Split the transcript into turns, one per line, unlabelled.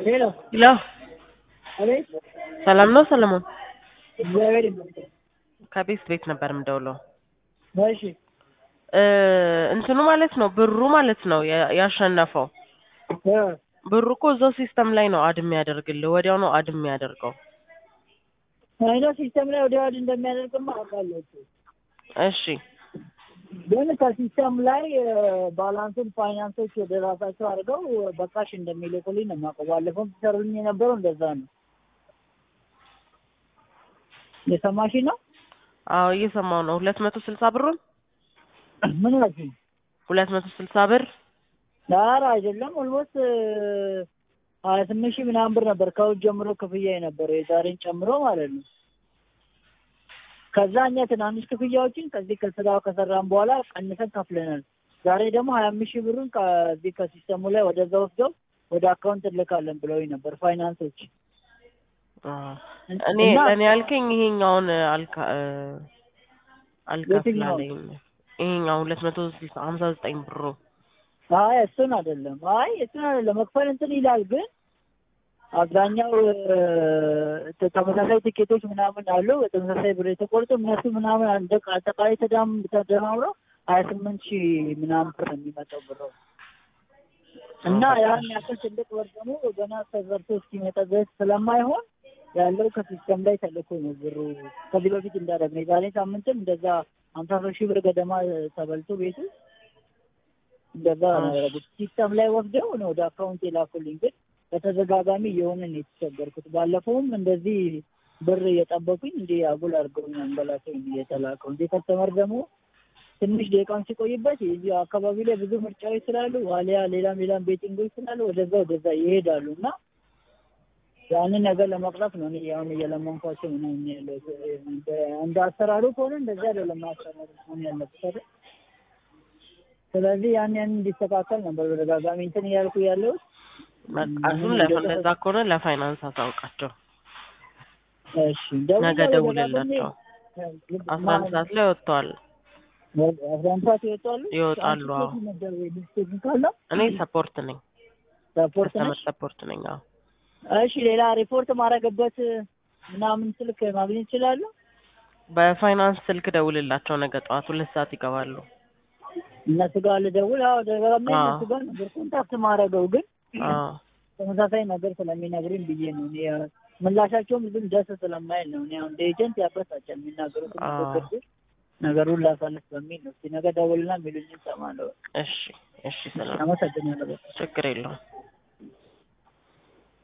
ሄሎ
ሄሎ
አቤት።
ሰላም ነው ሰለሞን?
እግዚአብሔር ይመስገን።
ከቤት ቤት ነበር የምደውለው።
እሺ
እ እንትኑ ማለት ነው ብሩ ማለት ነው ያ- ያሸነፈው
እ
ብሩ እኮ እዛው ሲስተም ላይ ነው አድ የሚያደርግልህ ወዲያው ነው አድ የሚያደርገው።
አይኖ ሲስተም ላይ ወደ ዋድ እንደሚያደርግማ አውቃለሁ እኮ።
እሺ
ግን ከሲስተም ላይ እ ባላንሱን ፋይናንሶች ወደ ራሳቸው አድርገው በቃሽ እንደሚልኩልኝ ነው የማውቀው። ባለፈውም ሲሰሩልኝ የነበረው እንደዛ ነው። የሰማሽ ነው?
አዎ እየሰማው ነው። ሁለት መቶ ስልሳ ብሩን
ምን ናችሁ?
ሁለት መቶ ስልሳ ብር
ኧረ አይደለም ኦልሞስት ሀያ ስምንት ሺህ ምናምን ብር ነበር ከውጭ ጀምሮ ክፍያ የነበረው የዛሬን ጨምሮ ማለት ነው። ከዛ እኛ ትናንሽ ክፍያዎችን ከዚህ ከስራው ከሰራን በኋላ ቀንሰን ከፍለናል። ዛሬ ደግሞ ሀያ አምስት ሺህ ብሩን ከዚህ ከሲስተሙ ላይ ወደዛ ወስደው ወደ አካውንት እንልካለን ብለውኝ ነበር ፋይናንሶች።
አዎ። እኔ
እና-
እኔ ያልከኝ ይሄኛውን አልካ እ አልከፍላለኝ ይሄኛው ሁለት መቶ ስልሳ ሀምሳ ዘጠኝ ብሩ
አይ እሱን አይደለም። አይ እሱን አይደለም። መክፈል እንትን ይላል ግን አብዛኛው እ ተመሳሳይ ትኬቶች ምናምን አሉ በተመሳሳይ ብር የተቆርጡ እነሱ ምናምን አንደ አጠቃላይ ተዳም ተደማምረው ሀያ ስምንት ሺህ ምናምን ብር ነው የሚመጣው ብር እና ያን ያክል ትልቅ ብር ደግሞ ገና ተዘርቶ እስኪመጣ ድረስ ስለማይሆን ያለው ከሲስተም ላይ ተልኮ ነው ብሩ ከዚህ በፊት እንዳደረግነው የዛሬ ሳምንትም እንደዛ ሀምሳ ሶስት ሺህ ብር ገደማ ተበልቶ ቤቱ እንደዛ ነው ያደረጉት። ሲስተም ላይ ወስደው ነው ወደ አካውንት የላኩልኝ። ግን በተደጋጋሚ የሆነ ነው የተቸገርኩት። ባለፈውም እንደዚህ ብር እየጠበቁኝ እንዲህ አጉል አድርገውኝ አንበላሰኝ እየተላከው እንዲህ ከስተመር ደግሞ ትንሽ ደቂቃም ሲቆይበት የዚህ አካባቢ ላይ ብዙ ምርጫዎች ስላሉ ዋሊያ ሌላም ሌላም ቤቲንጎች ስላሉ ወደዛ ወደዛ ይሄዳሉ እና ያንን ነገር ለመቅረፍ ነው እኔ አሁን እየለመንኳቸው ምናምን ያለው እንደ አሰራሩ ከሆነ እንደዚህ አይደለም ማሰራሩ መሆን ያለበት አይደል? ስለዚህ ያን ያን እንዲስተካከል ነበር በተደጋጋሚ እንትን እያልኩ ያለሁት።
በቃ እሱን ለፈ- እንደዛ ከሆነ ለፋይናንስ አሳውቃቸው።
እሺ ደውዬ
ነገ
ወደ
ደውልላቸው።
ጋር
አስራ አንድ ሰዓት ላይ ወጥተዋል
አስራ አንድ ሰዓት ይወጣሉ
ይወጣሉ። አዎ
ዲስቴሽን ካለ
እኔ ሰፖርት ነኝ፣
ሰፖርት
ከስተመር
ነሽ?
ሰፖርት ነኝ። አዎ
እሺ ሌላ ሪፖርት ማድረግበት ምናምን ስልክ ማግኘት ይችላሉ?
በፋይናንስ ስልክ ደውልላቸው። ነገ ጠዋት ሁለት ሰዓት ይገባሉ።
እነሱ ጋር ልደውል? አዎ ደጋግሜ
አዎ።
እነሱ ጋር ነበር ኮንታክት ማድረገው ግን
አዎ
ተመሳሳይ ነገር ስለሚነግሩኝ ብዬ ነው እኔ ያው ምላሻቸውም ብዙም ደስ ስለማይል ነው። እኔ አሁን እንደ ኤጀንት ያበሳጫል የሚናገሩት
አዎ።
ንግግር ግን ነገሩን ላሳልፍ በሚል ነው። እስኪ ነገ ደውልና የሚሉኝን እሰማለሁ።
እሺ እሺ፣ ሰላም
አመሰግናለሁ።
ችግር የለውም።